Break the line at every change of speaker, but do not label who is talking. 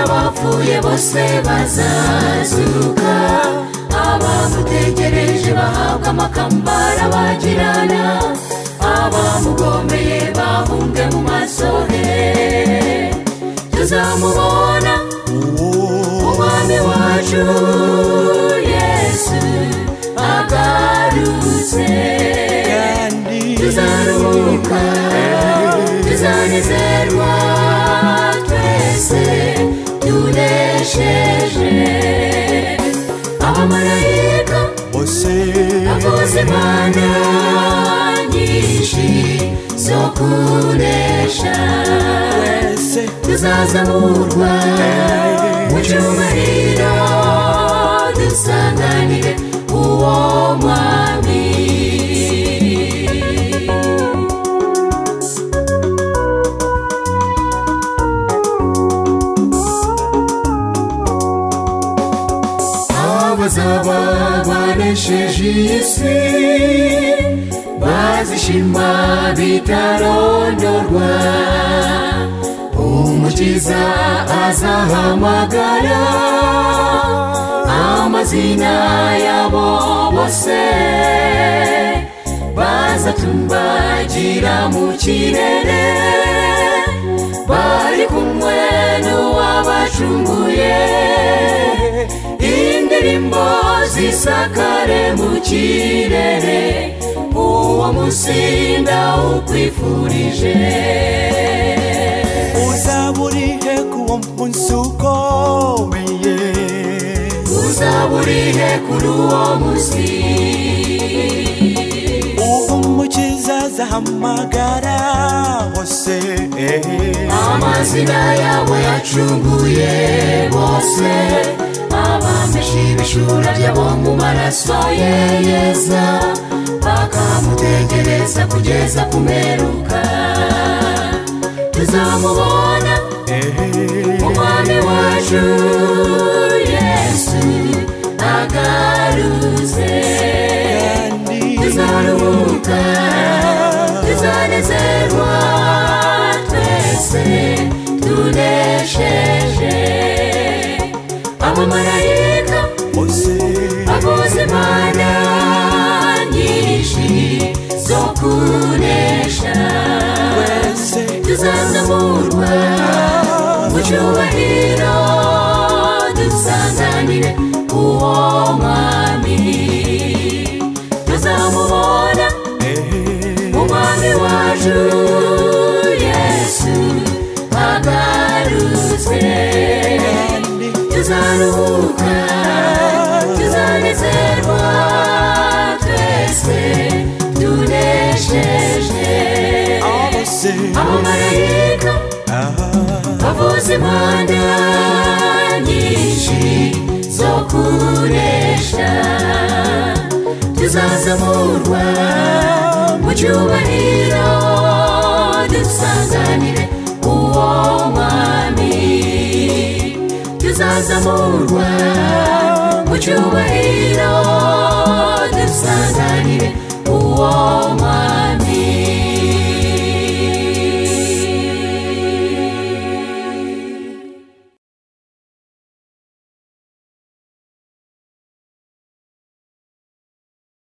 abapfuye bose bazazuka abamutegereje bahabwa amakambara bagirana abamugomeye bahumbwe mu maso he tuzamubona umwami wacu yesu agarutse tuzaruhuka tuzanezerwa twese tunesheje abamarayika akoze imana nyinshi zo kunesha tuzazamurwa mu cyubahiro dusanganire uwo mwami abazaba banesheje iyi si bazishima bitarondorwa umukiza azahamagara amazina yabo bose bazatumbagira mu kirere bari kumwe n'uwabacunguye indirimbo zisakare mu kirere uwo musinda ukwifurije
uzaba uri he ku wo munsi ukomeye
uzaburihe kuri uwo munsi
ubwo umukiza azahamagara hose
amazina yawe yacunguye bose abameshe ibishura byabo mu maraso ye yeza bakamutegereza kugeza kumeruka tuzamubona umwami wacu yesu agarutse tuzaruhuka tuzanezerwa twese tunesheje abamarayika akoze imana nyinshi zo kunesha tuzazamurwa mu cyubahiro dusanganire uwo mwami tuzamubona umwami wacu yesu agarutse tuzaruhuka tuzanezerwa twese tunesheje abamarayika bavuza impanda nyinshi zo kuresha tuzazamurwa mu cyubahiro dusanganire uwo mwami tuzazamurwa mu cyubahiro